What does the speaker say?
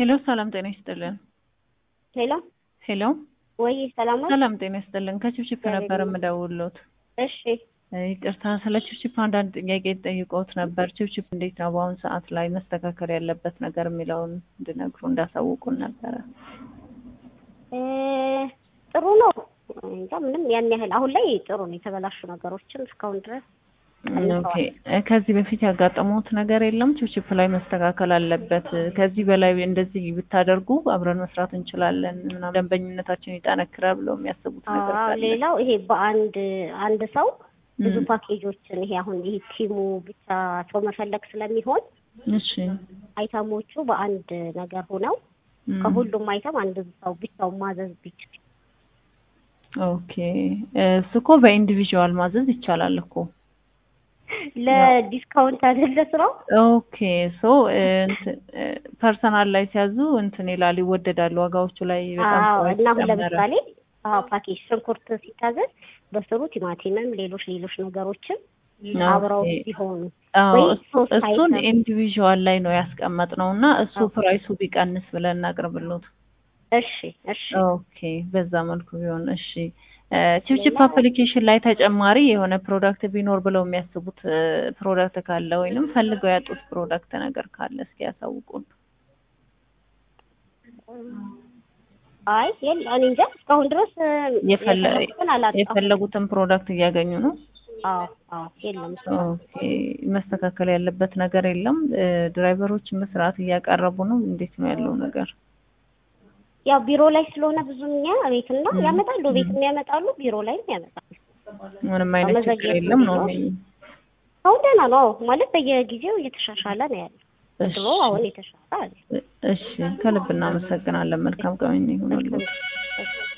ሄሎ ሰላም ጤና ይስጥልን። ሄሎ ሄሎ ወይ ሰላም ነው? ሰላም ጤና ይስጥልን። ከችፕችፕ ነበር የምደውልዎት። እሺ ይቅርታ ስለ ችፕችፕ አንዳንድ ጥያቄ ጠይቀውት ነበር። ችፕችፕ እንዴት ነው በአሁኑ ሰዓት ላይ መስተካከል ያለበት ነገር የሚለውን እንድነግሩ እንዳሳውቁን ነበረ። እ ጥሩ ነው። እንጃ ምንም ያን ያህል አሁን ላይ ጥሩ ነው። የተበላሹ ነገሮችን እስካሁን ድረስ ኦኬ ከዚህ በፊት ያጋጠሙት ነገር የለም? ችፕችፕ ላይ መስተካከል አለበት፣ ከዚህ በላይ እንደዚህ ብታደርጉ አብረን መስራት እንችላለን፣ ምናምን ደንበኝነታችን ይጠነክራል ብለው የሚያስቡት ነገር አዎ፣ ካለ? ሌላው ይሄ በአንድ አንድ ሰው ብዙ ም፣ ፓኬጆችን ይሄ አሁን ይሄ ቲሙ ብቻ ሰው መፈለግ ስለሚሆን እሺ አይተሞቹ በአንድ ነገር ሆነው ም፣ ከሁሉም አይተም አንድ ሰው ብቻውን ማዘዝ ቢችል ኦኬ እሱ እኮ በኢንዲቪዥዋል ማዘዝ ይቻላል እኮ ለዲስካውንት አይደለ ስራው? ኦኬ ሶ ፐርሰናል ላይ ሲያዙ እንትን ይላል ይወደዳሉ ዋጋዎቹ ላይ በጣም አዎ ፕራይስ እና አሁን ጨመረ። ለምሳሌ አዎ ፓኬጅ ሽንኩርት ሲታዘዝ በስሩ ቲማቲምም ሌሎች ሌሎች ነገሮችን አብረው ኦኬ ሲሆኑ አዎ ወይ እሱ- ሶስት እሱን አይተም ኢንዲቪዥዋል ላይ ነው ያስቀመጥነው እና እሱ አዎ። ፕራይሱ ቢቀንስ ብለን እናቅርብሎት። እሺ እሺ ኦኬ በዛ መልኩ ቢሆን እሺ። ቺፕቺፕ ሌላ አፕሊኬሽን ላይ ተጨማሪ የሆነ ፕሮዳክት ቢኖር ብለው የሚያስቡት ፕሮዳክት ካለ ወይንም ፈልገው ያጡት ፕሮዳክት ነገር ካለ እስኪ ያሳውቁን። አይ የለ እኔ እንጃ እስካሁን ድረስ የፈለ- የፈለኩትን አላጣሁም። የፈለጉትን ፕሮዳክት እያገኙ ነው። አዎ አዎ የለም እስካሁን። ኦኬ መስተካከል ያለበት ነገር የለም። ድራይቨሮች መስራት እያቀረቡ ነው። እንዴት ነው ያለው ነገር? ያው ቢሮ ላይ ስለሆነ ብዙም እኛ ቤትና ም፣ ያመጣሉ ም። ቤትም ያመጣሉ ቢሮ ላይም ያመጣሉ። ምንም አይነት ችግር መዘግየቱ የለም ነው ቢኖር የሚሉኝ። አሁን ደህና ነው ማለት በየጊዜው እየተሻሻለ ነው ያለው። እሺ ድሮ አሁን የተሻለ አለ። እሺ፣ ከልብ እናመሰግናለን። መልካም ቀን ይሁንልዎት። መልካም